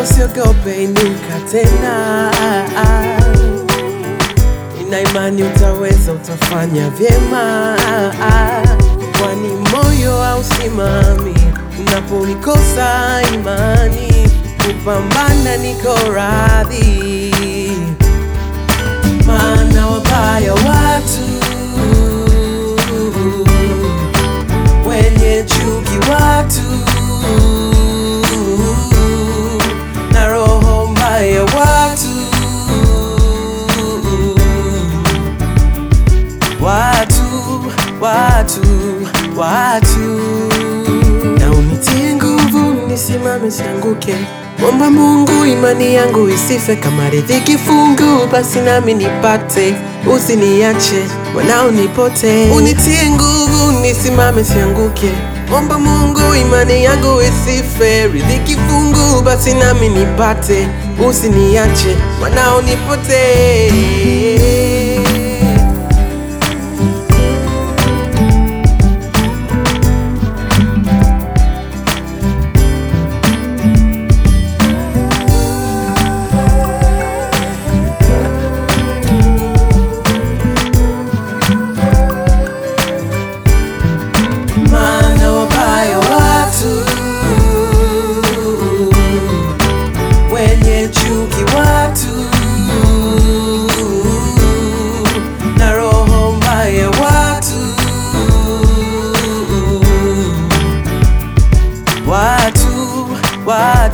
usiogope, inuka tena. Nina imani utaweza, utafanya vyema, kwani moyo hausimami unapoikosa imani. Kupambana niko radhi, maana wabaya watu wenye chuki watu na roho mbaya watu watu watu watu na unitie nguvu nisimame sianguke Omba Mungu imani yangu isife kama riziki fungu, basi nami nipate, usiniache wanao nipote. Unitie nguvu nisimame sianguke. Omba Mungu imani yangu isife, riziki fungu, basi nami nipate, usiniache wanao nipote.